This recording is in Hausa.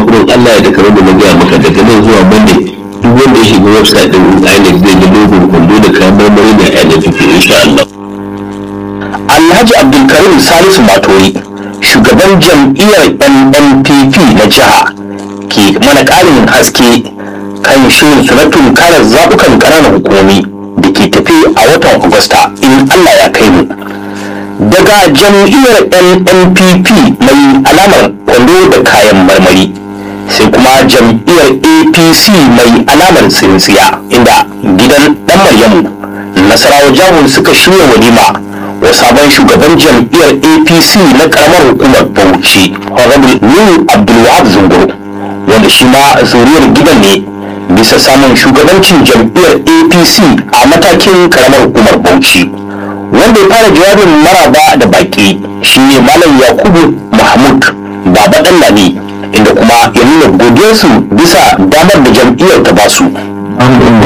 in Allah ya da kamar da na gaya maka daga nan zuwa Monday duk wanda ya shiga website din INEC zai ga logo kwando da kayan marmari da NFP insha Allah. Alhaji Abdulkarim Salisu Matori shugaban jam'iyyar NNPP na jiha ke mana ƙarin haske kan shirin su na tunkarar zaɓukan ƙananan hukumomi da ke tafi a watan Agusta in Allah ya kai mu. Daga jam'iyyar NNPP mai alamar kwando da kayan marmari sai kuma jam'iyyar APC mai alamar tsintsiya inda gidan ɗan Maryamu Nasarawa Jahun suka shirya walima wa sabon shugaban jam'iyyar apc na karamar hukumar bauchi honorable nuhu abdulwahab zunguru wanda shi ma zuriyar gidan ne bisa samun shugabancin jam'iyyar apc a matakin karamar hukumar bauchi wanda ya fara jawabin maraba da baki shine malam yakubu mahmud baba lami inda kuma ya nuna godiyarsu bisa damar da jam'iyyar ta basu An